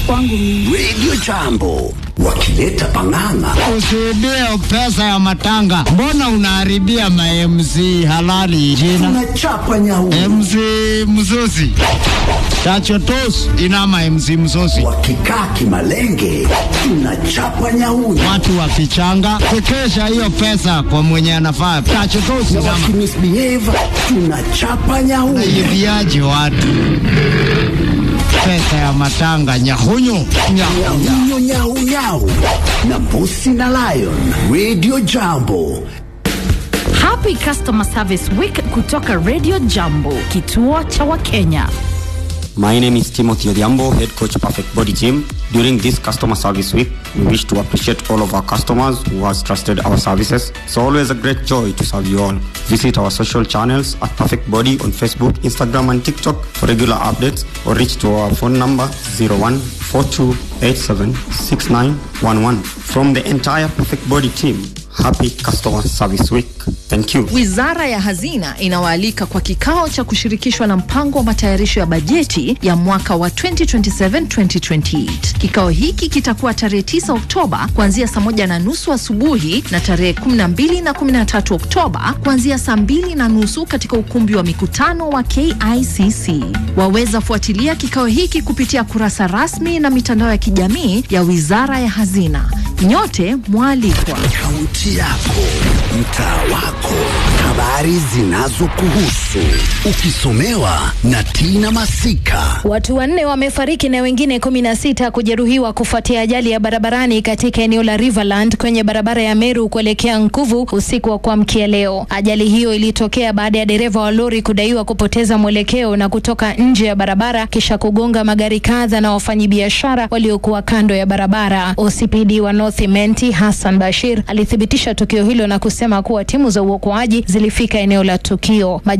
kwangu mimi. Radio Jambo wakileta pang'ang'a. Usirudie pesa ya matanga. Mbona unaharibia ma MC halali jina? Tunachapa nyau MC Msosi. Tachotos inama MC Msosi. wakikaa kimalenge, tunachapa nyau Watu wakichanga kukesha hiyo pesa kwa mwenye anafaa. Tachotos na inama. wakimisbehave, tunachapa nyau Naibiaje watu pesa ya matanga nyahunyu nyahunya. nyau nyau nyau na Bosi na Lion. Radio Jambo Happy Customer Service Week kutoka Radio Jambo, kituo cha Wakenya. My name is Timothy Odhiambo, head coach Perfect Body Gym. During this customer service week, we wish to appreciate all of our customers who has trusted our services. It's always a great joy to serve you all. Visit our social channels at Perfect Body on Facebook, Instagram, and TikTok for regular updates or reach to our phone number 0142876911. From the entire Perfect Body team, happy customer service week. Thank you. Wizara ya Hazina inawaalika kwa kikao cha kushirikishwa na mpango wa matayarisho ya bajeti ya mwaka wa 2027-2028. Kikao hiki kitakuwa tarehe 9 Oktoba kuanzia saa moja na nusu asubuhi na tarehe 12 na 13 Oktoba kuanzia saa mbili na nusu katika ukumbi wa mikutano wa KICC. Waweza fuatilia kikao hiki kupitia kurasa rasmi na mitandao ya kijamii ya Wizara ya Hazina. Nyote mwalikwa. kaunti yako, mtaa wako, habari zinazokuhusu, ukisomewa na Tina Masika. Watu wanne wamefariki na wengine kumi na sita kujeruhiwa kufuatia ajali ya barabarani katika eneo la Riverland kwenye barabara ya Meru kuelekea Nkuvu usiku wa kuamkia leo. Ajali hiyo ilitokea baada ya dereva wa lori kudaiwa kupoteza mwelekeo na kutoka nje ya barabara kisha kugonga magari kadha na wafanyabiashara waliokuwa kando ya barabara. OCPD wa North Imenti Hassan Bashir alithibitisha tukio hilo na kusema kuwa timu za uokoaji zilifika eneo la tukio.